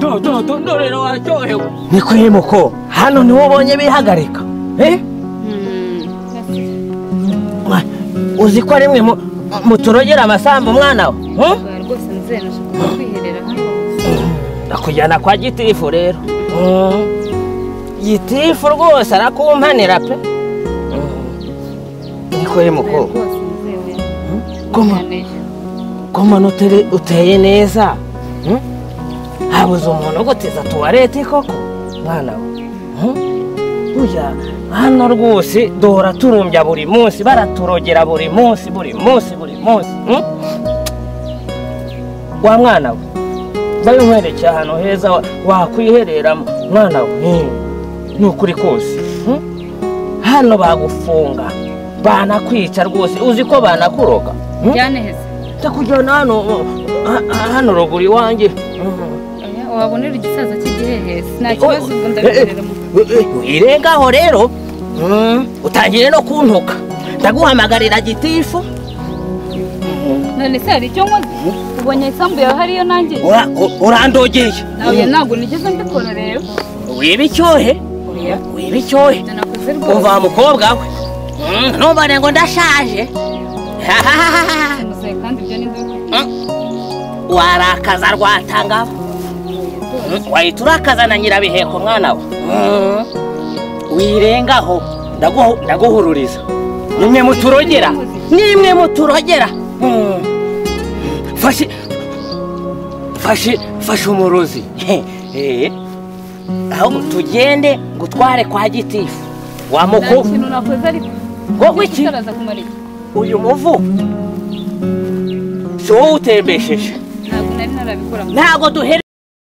mudondorero waryohewe niko iri muko hano niwo ubonye bihagarika eh Wa- uzi ko rimwe mu- muturogera amasambu mwana we hmm? rwose nzemeje kwiherera hano nakujyana kwa gitifu rero Mm. gitifu rwose arakumpanira pe Mm. niko iri muko rwose nzemeje koma komana utari uteye neza hmm? habuze umuntu uguteza tuwarete koko mwana we hmm? burya hano rwose duhora turumbya buri munsi baraturogera buri munsi buri munsi buri munsi hmm? wa mwana we ndayo nkwerekeye ahantu heza wa- wakwihereramo mwana we hmm. ni ukuri kose hmm? hano bagufunga banakwica rwose uzi ko banakuroga hmm? byaneheze ndakujyana hano ha- ha- hano ruguru iwanjye oya wabonera igisaza cy'igihehesi nta kibazo ubu ndabikorera mu irengaho rero Mm, utangire no kuntuka ndaguhamagarira gitifu none se hari icyo nkoze ubonye isambu yawe hariyo nanjye Ura- u- urandogeye nawe ntabwo nigeze mbikora rero wiba icyohe oya wiba icyohe ibyo nakoze umva wa rwose mukobwa we Mm, ntubone ngo ndashaje muzehe kandi ibyo ni ndabikora warakaza rwatanga wahita urakaza na nyirabiheko mwana we Mm, wirengaho ndaguhu- ndaguhururiza nimwe muturogera nimwe muturogera Mm. fashe fashe fashe umurozi Eh. ahubwo tugende gutware kwa gitifu nta wamuku kintu nakoze ariko wowe iki igisaza kumara iki uyu muvu si wowe utembesheje ntabwo nari narabikora ntabwo duhere